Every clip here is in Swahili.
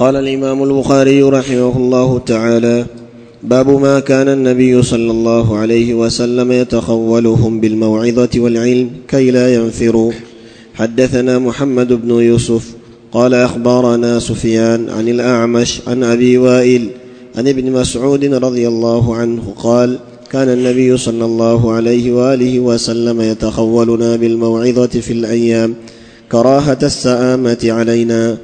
قال الامام البخاري رحمه الله تعالى باب ما كان النبي صلى الله عليه وسلم يتخولهم بالموعظه والعلم كي لا ينفروا حدثنا محمد بن يوسف قال اخبرنا سفيان عن الاعمش عن ابي وائل عن ابن مسعود رضي الله عنه قال كان النبي صلى الله عليه واله وسلم يتخولنا بالموعظه في الايام كراهه السامه علينا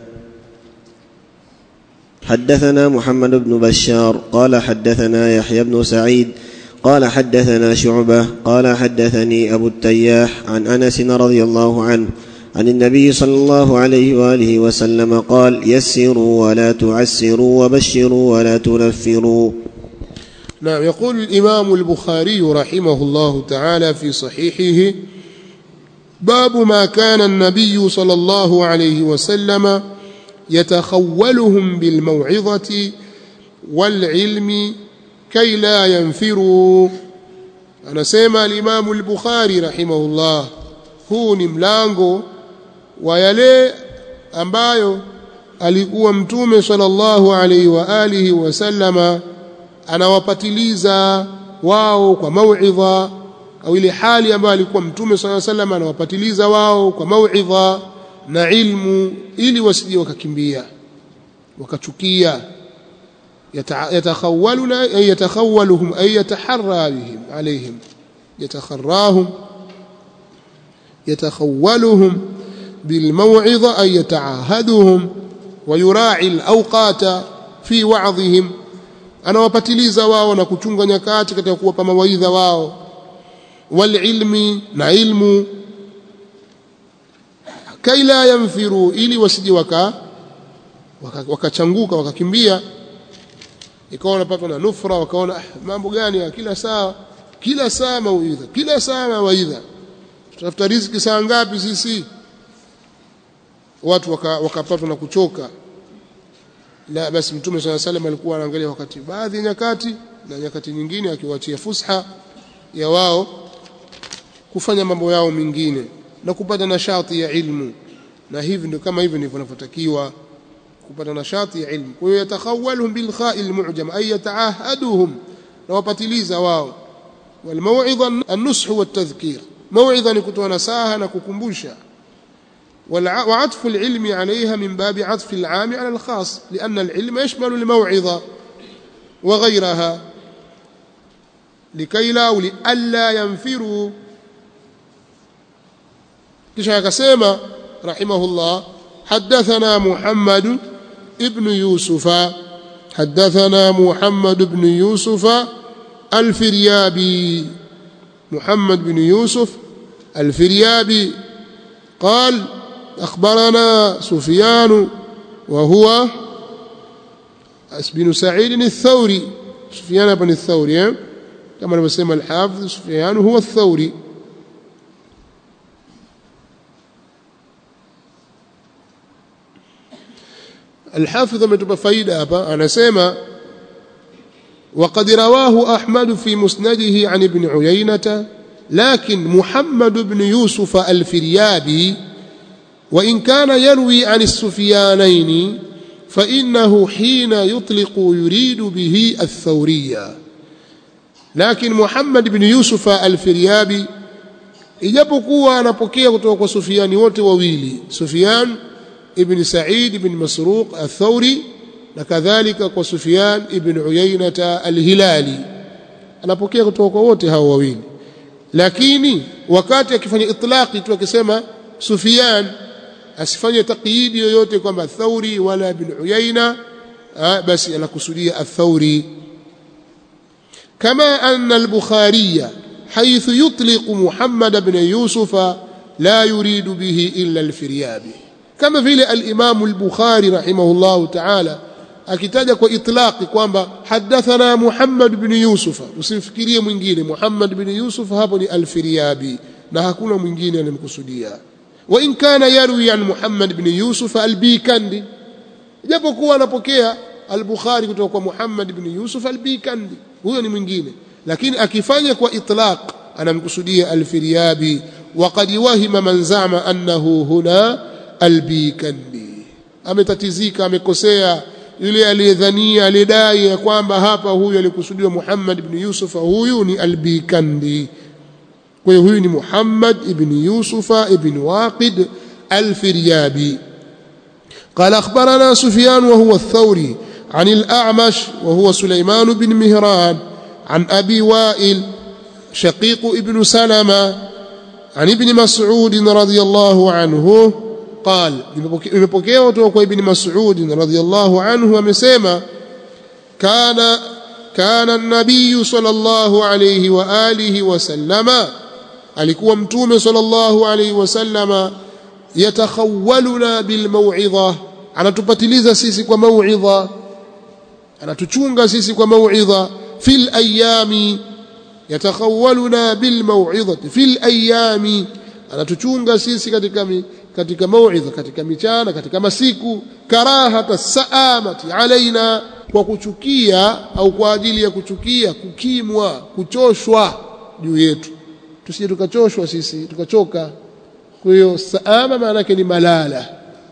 حدثنا محمد بن بشار قال حدثنا يحيى بن سعيد قال حدثنا شعبه قال حدثني ابو التياح عن انس رضي الله عنه عن النبي صلى الله عليه واله وسلم قال يسروا ولا تعسروا وبشروا ولا تنفروا نعم يقول الإمام البخاري رحمه الله تعالى في صحيحه باب ما كان النبي صلى الله عليه وسلم يتخولهم بالموعظة والعلم كي لا ينفروا anasema alimamu al-Bukhari rahimahullah huu ni mlango wa yale ambayo alikuwa mtume sallallahu alaihi wa alihi wasallama anawapatiliza wao kwa mauidha au ile hali ambayo alikuwa mtume sallallahu alaihi wasallam anawapatiliza wao kwa mauidha na ilmu ili wasije wakakimbia wakachukia yatakhawaluna ay yatakhawaluhum ay yataharra bihim alaihim yatakharrahum yatakhawaluhum بالموعظة أي يتعاهدهم ويراعي الأوقات في وعظهم anawapatiliza wao na kuchunga nyakati katika kuwapa mawaidha wao walilmi na ilmu kaila yamfiru ili wasije waka wakachanguka waka wakakimbia ikawa wanapatwa na nufra wakaona ah, mambo gani kila saa kila saa mawaidha kila saa mawaidha tutafuta riziki saa ngapi sisi watu wakapatwa waka na kuchoka la basi mtume swalla salam alikuwa anaangalia wakati baadhi ya nyakati na nyakati nyingine akiwaachia fusha ya wao kufanya mambo yao mengine na kupata nashati ya ilmu na hivi ndio kama hivi ndivyo vinavyotakiwa kupata nashati ya ilmu kwa hiyo yatakhawalhum bil kha'il mu'jam ay yata'ahaduhum na wapatiliza wao wal maw'idha an-nush wa at-tadhkir maw'idha ni kutoa nasaha na kukumbusha وعطف العلم عليها من باب عطف العام على الخاص لأن العلم يشمل الموعظة وغيرها لكي لا أو لألا ينفروا كشا كسيما رحمه الله حدثنا محمد ابن يوسف حدثنا محمد بن يوسف الفريابي محمد بن يوسف الفريابي قال أخبرنا سفيان وهو بن سعيد الثوري سفيان بن الثوري كما نسمى الحافظ سفيان هو الثوري الحافظ ametupa faida hapa anasema وقد رواه أحمد في مسنده عن ابن عيينة لكن محمد بن يوسف الفريابي وإن كان يروي عن السفيانين فإنه حين يطلق يريد به الثورية لكن محمد بن يوسف الفريابي ijapokuwa anapokea kutoka kwa Sufiani wote wawili Sufyan ibn Sa'id ibn Masruq al-Thawri na kadhalika kwa Sufyan ibn Uyainata al-Hilali anapokea kutoka kwa wote hao wawili lakini wakati akifanya itlaqi tu akisema Sufyan asifanye taqyidi yoyote kwamba Thauri wala ibn Uyaina basi anakusudia al-Thauri kama anna al-Bukhari حيث يطلق محمد بن يوسف لا يريد به إلا الفريابي كما في الإمام البخاري رحمه الله تعالى akitaja kwa itlaqi kwamba hadathana Muhammad bin Yusuf usimfikirie mwingine Muhammad bin Yusuf hapo ni al-Firyabi na hakuna mwingine anemkusudia wa in kana yarwi an Muhammad bin Yusuf al-Bikandi japokuwa anapokea al-Bukhari kutoka kwa Muhammad bin Yusuf al-Bikandi huyo ni mwingine lakini akifanya kwa itlaq anamkusudia al-Firyabi وقد وهم من زعم أنه هنا البيكندي ametatizika amekosea yule aliyedhania aliyedai ya kwamba hapa huyu alikusudiwa Muhammad ibn Yusuf huyu ni Albikandi kwa hiyo huyu ni Muhammad ibn Yusuf ibn Waqid الفريابي قال أخبرنا سفيان وهو الثوري عن الأعمش وهو سليمان بن مهران عن أبي وائل شقيق ابن سلمة عن ابن مسعود رضي الله عنه قال imepokewa kutoka kwa ibn Mas'ud radhiyallahu anhu amesema kana kana an-nabiy sallallahu alayhi wa alihi wa sallama alikuwa mtume sallallahu alayhi wa sallama yatakhawwaluna bilmau'idha anatupatiliza sisi kwa mau'idha anatuchunga sisi kwa mau'idha fil ayami yatakhawwaluna bilmau'idhati fil ayami anatuchunga sisi katika katika mau'idha katika michana katika masiku karahata saamati alaina kwa kuchukia au kwa ajili ya kuchukia kukimwa kuchoshwa juu yetu tusije tukachoshwa sisi tukachoka kwa hiyo saama maana yake ni malala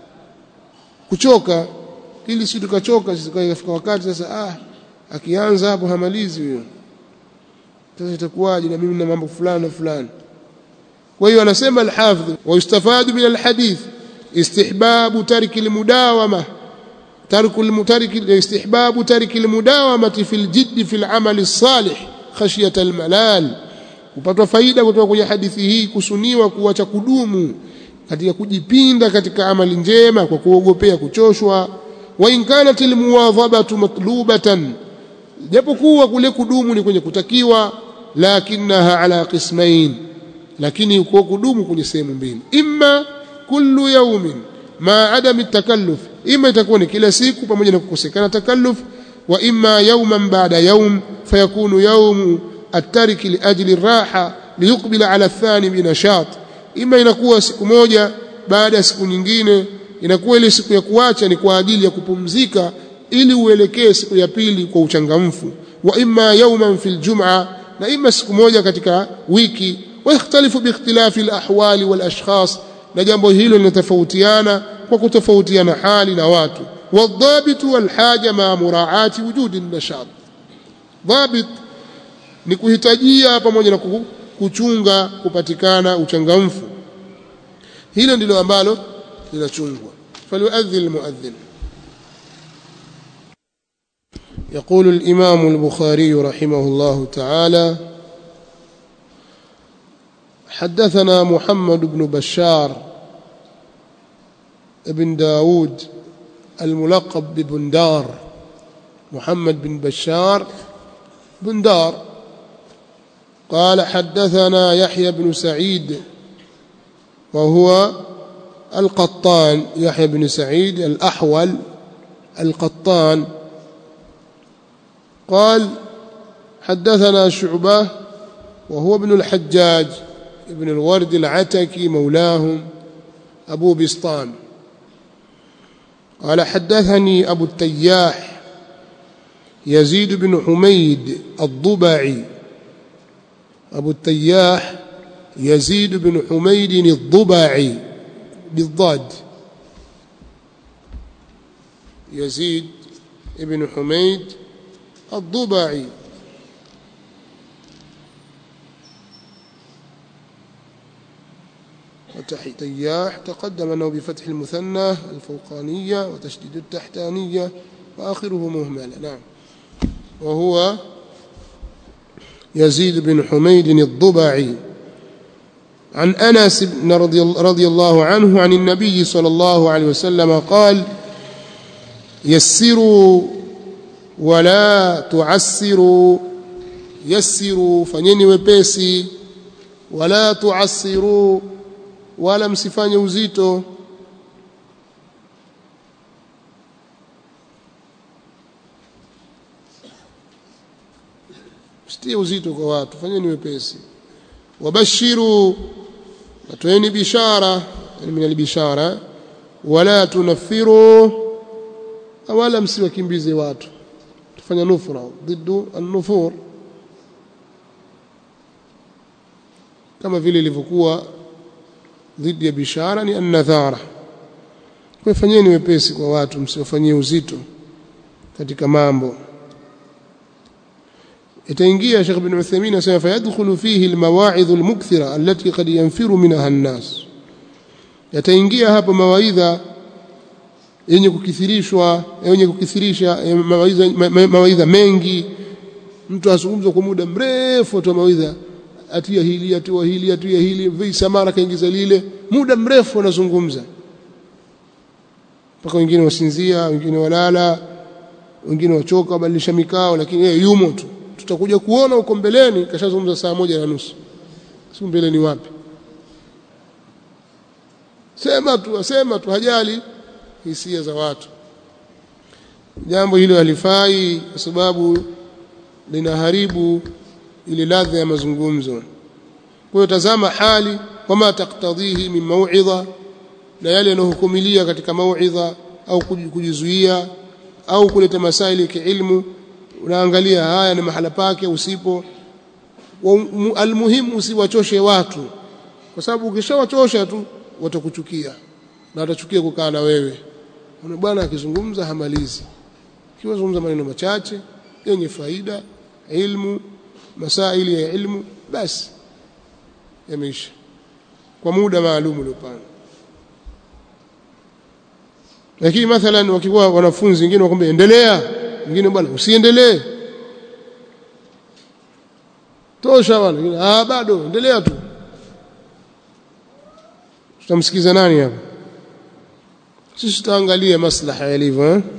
kuchoka ili si tukachoka sisi kafika wakati sasa ah akianza hapo hamalizi huyo sasa itakuwaje na mimi na mambo fulani na fulani kwa hiyo anasema al-hafidh wa yustafadu min al-hadith istihbabu tarki al-mudawama tarku al-mutariki istihbabu tarki al-mudawamati fil jidd fil amali as-salih khashyata al-malal kupatwa faida kutoka kwenye hadithi hii kusuniwa kuacha kudumu katika kujipinda katika amali njema kwa kuogopea kuchoshwa wa in kanat almuwadhabatu matlubatan japokuwa kule kudumu ni kwenye kutakiwa lakinaha ala qismain lakini kwa kudumu kwenye sehemu mbili imma kullu yawmin ma adami takalluf imma itakuwa ni kila siku pamoja na kukosekana takalluf wa imma yawman ba'da yawm fayakunu yawmu الترك لأجل الراحة ليقبل على الثاني بنشاط إما inakuwa siku moja baada ya siku nyingine inakuwa ile siku ya kuacha ni kwa ajili ya kupumzika ili uelekee siku ya pili kwa uchangamfu wa imma yawman fil jum'a na imma siku moja katika wiki wa ikhtalifu bi ikhtilafi al ahwali wal ashkhas na jambo hilo linatofautiana kwa kutofautiana hali na watu والضابط والحاجة مع مراعاة وجود النشاط ضابط ni kuhitajia pamoja na kuchunga kupatikana uchangamfu hilo ndilo ambalo linachungwa falyuadhin almuadhin يقول الإمام البخاري رحمه الله تعالى حدثنا محمد بن بشار ابن داود الملقب ببندار محمد بن بشار بندار قال حدثنا يحيى بن سعيد وهو القطان يحيى بن سعيد الأحول القطان قال حدثنا شعبة وهو ابن الحجاج ابن الورد العتكي مولاهم أبو بسطام قال حدثني أبو التياح يزيد بن حميد الضبعي أبو التياح يزيد بن حميد الضبعي بالضاد يزيد بن حميد الضبعي وتحتياح تقدم أنه بفتح المثنى الفوقانية وتشديد التحتانية وآخره مهمل نعم وهو يزيد بن حميد الضبعي عن أنس بن رضي, رضي الله عنه عن النبي صلى الله عليه وسلم قال يسروا ولا تعسروا يسروا فنيني وبيسي ولا تعسروا ولا msifanye uzito msitie uzito kwa watu fanyeni wepesi wabashiru natoeni bishara min albishara wala tunaffiru wala msiwakimbize watu tufanya nufra ضد النفور kama vile ilivyokuwa ضد ya bishara ni an-nadhara kwa fanyeni wepesi kwa watu msiwafanyie uzito katika mambo itaingia Sheikh bin Uthaymeen asema fayadkhulu fihi almawa'idh almukthira allati qad yanfiru minha an-nas yataingia hapo mawaidha yenye kukithirishwa yenye kukithirisha mawaidha mawaidha mengi mtu azungumza kwa muda mrefu tu mawaidha atia hili atia hili atia hili visa mara kaingiza lile muda mrefu anazungumza mpaka wengine wasinzia wengine walala wengine wachoka wabadilisha mikao lakini yeye yumo tu tutakuja kuona huko mbeleni kashazungumza saa moja na nusu si mbeleni wapi sema tu asema tu hajali hisia za watu jambo hilo halifai kwa sababu linaharibu ile ladha ya mazungumzo kwa hiyo tazama hali wama taktadhihi min mauidha na yale yanayohukumilia katika mauidha au kujizuia au kuleta masaili ya kiilmu unaangalia haya ni mahala pake usipo almuhimu usiwachoshe watu kwa sababu ukishawachosha tu watakuchukia na watachukia kukaa na wewe una bwana akizungumza hamalizi kiwazungumza maneno machache yenye faida ilmu masaili ya ilmu basi yameisha kwa muda maalum uliopanga lakini mathalan wakikuwa wanafunzi wengine wakwambia endelea wengine bwana usiendelee tosha bwana ah bado endelea tu tutamsikiza nani hapa sisi tutaangalia maslaha yalivyo eh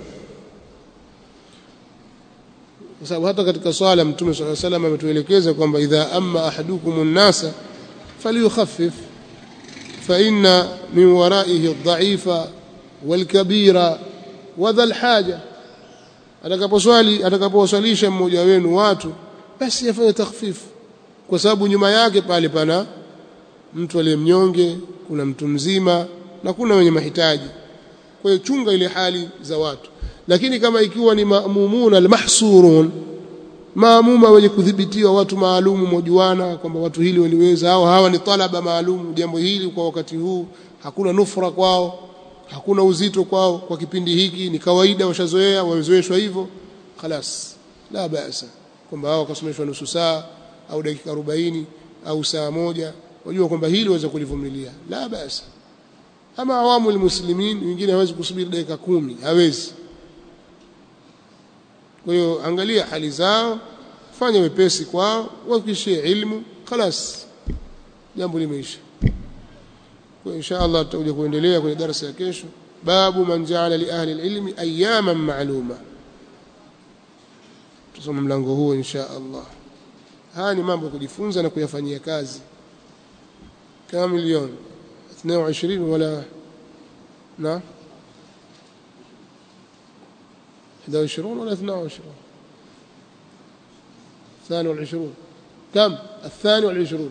kwa sababu hata katika swala mtume swalla salam ametuelekeza kwamba idha amma ahadukum an-nasa falyukhaffif fa inna min waraihi ad-da'ifa wal-kabira wa dhal haja atakaposwali atakaposwalisha mmoja wenu watu basi afanye takhfifu kwa sababu nyuma yake pale pana mtu aliyemnyonge kuna mtu mzima na kuna wenye mahitaji kwa hiyo chunga ile hali za watu lakini kama ikiwa ni maamumuna almahsurun maamuma wenye kudhibitiwa watu maalumu mojuana kwamba watu hili waliweza au hawa ni talaba maalumu jambo hili kwa wakati huu hakuna nufra kwao hakuna uzito kwao kwa kipindi hiki ni kawaida washazoea wamezoeshwa hivyo khalas la basa kwamba hao wakasomeshwa nusu saa au dakika 40 au saa moja wajua kwamba hili waweza kulivumilia la basa ama awamu almuslimin wengine hawezi kusubiri dakika kumi hawezi kwa hiyo angalia hali zao fanya wepesi kwao wakishie ilmu khalas jambo limeisha kwa insha Allah tutakuja kuendelea kwenye darasa ya kesho babu man ja'ala li ahli alilmi ayaman ma'luma tusome mlango huo insha Allah haya ni mambo ya kujifunza na kuyafanyia kazi kama milioni 22 wala na 21 ولا 22 الثاني والعشرون كم الثاني والعشرون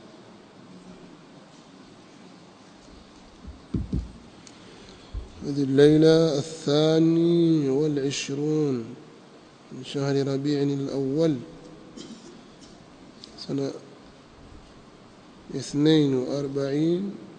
هذه الليلة الثاني والعشرون من شهر ربيع الأول سنة اثنين وأربعين